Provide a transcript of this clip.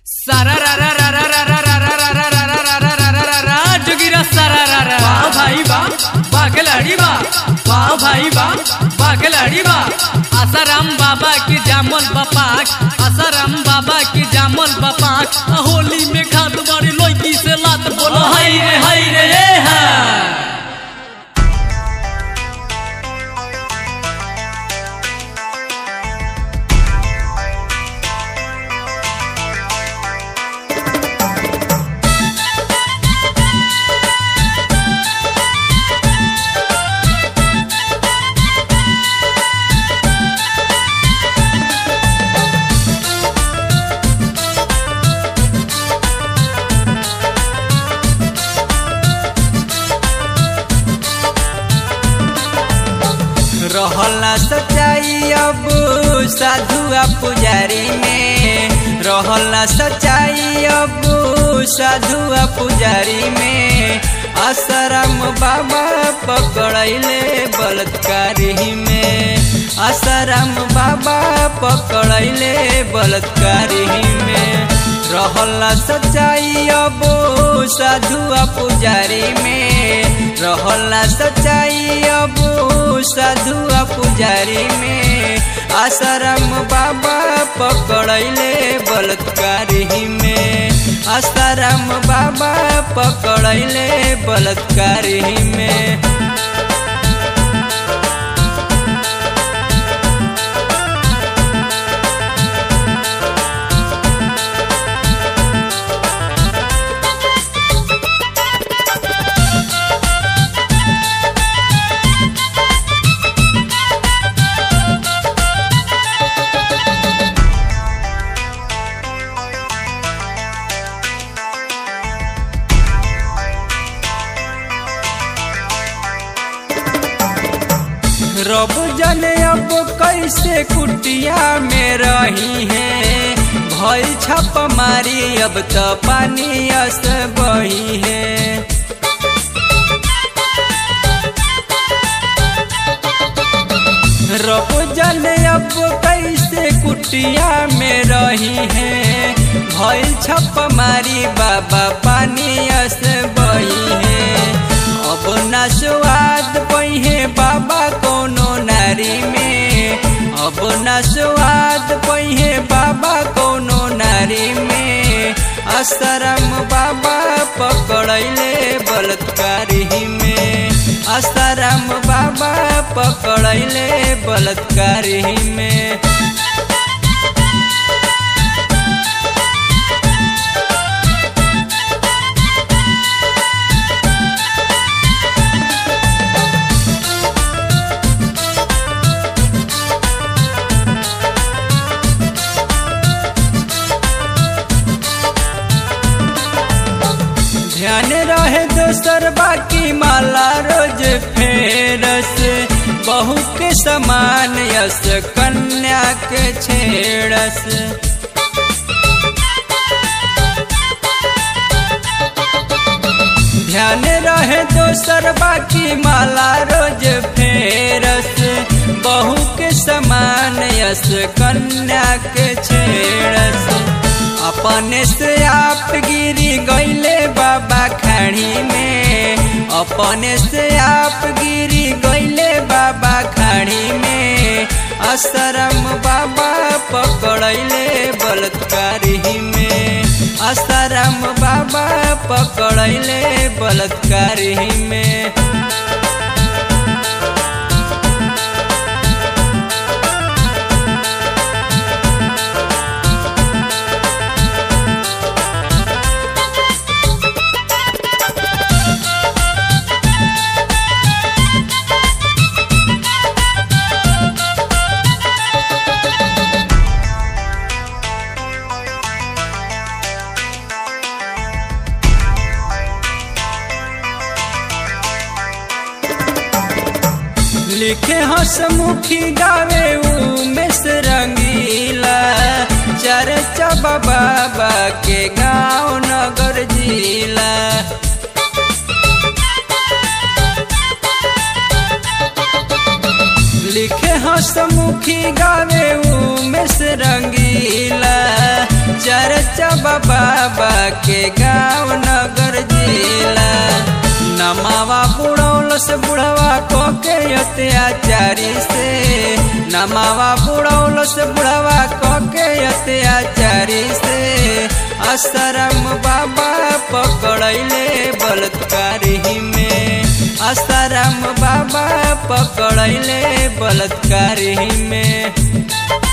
सारा रा रा रा रा रा रा रा रा रा रा रा रा रा रा रा रा रा जोगिरा सारा रा रा वाह भाई वाह वाह खिलाड़ी वाह वाह भाई वाह वाह खिलाड़ी वाह आसाराम बाबा की जामल बपाक आसाराम बाबा की जामल बपाक होली में खाद बड़ी लड़की से लात बोलो हाय रे हाय रे ए हा रहला सच्चाई अब साधुआ पुजारी में रहला सच्चाई अब साधुआ पुजारी में आसाराम बाबा पकड़ैले बलात्कारी में आसाराम बाबा पकड़ैले बलात्कारी में रहला सच्चाई अब साधुआ पुजारी में रहला सच्चाई अब साधुआ पुजारी में आसाराम बाबा पकड़ैले बलात्कारी में आसाराम बाबा पकड़ैले बलात्कारी में रब जाने अब कैसे कुटिया में रही है भई छप मारी अब तो पानी अस बही है रब जाने अब कैसे कुटिया में रही है भई छप मारी बाबा पानी अस बही है अब ना स्वाद पहिए बाबा कोनो नारी में अब ना स्वाद पहिए बाबा कोनो नारी में आसाराम बाबा पकड़ैले बलात्कारी में आसाराम बाबा पकड़ैले बलात्कारी में ध्यान रहे दोसर बाकी माला रोज फेरस बहू के समान यस कन्या के छेड़स ध्यान रहे दोसर बाकी माला रोज फेरस बहू के समान यस कन्या के छेड़स अपने से आप गिरी गईले बाबा खाड़ी में अपने से आप गिरी गईले बाबा खाड़ी में आसाराम बाबा पकड़ैले बलात्कारी में आसाराम बाबा पकड़ैले बलात्कारी में लिखे हसमुखी गावे उमेश रंगीला चर्चा बाबा के गाँव नगर जिला लिखे हसमुखी गावे उमेश रंगीला चर्चा बाबा के गाँव नगर जिला नमावा बुढ़ौल से बुढ़वा को के अत्याचारी से नमावा बुढ़ौल से बुढ़वा को के अत्याचारी से असरम बाबा पकड़ैले बलात्कारी में असरम बाबा पकड़ैले बलात्कारी में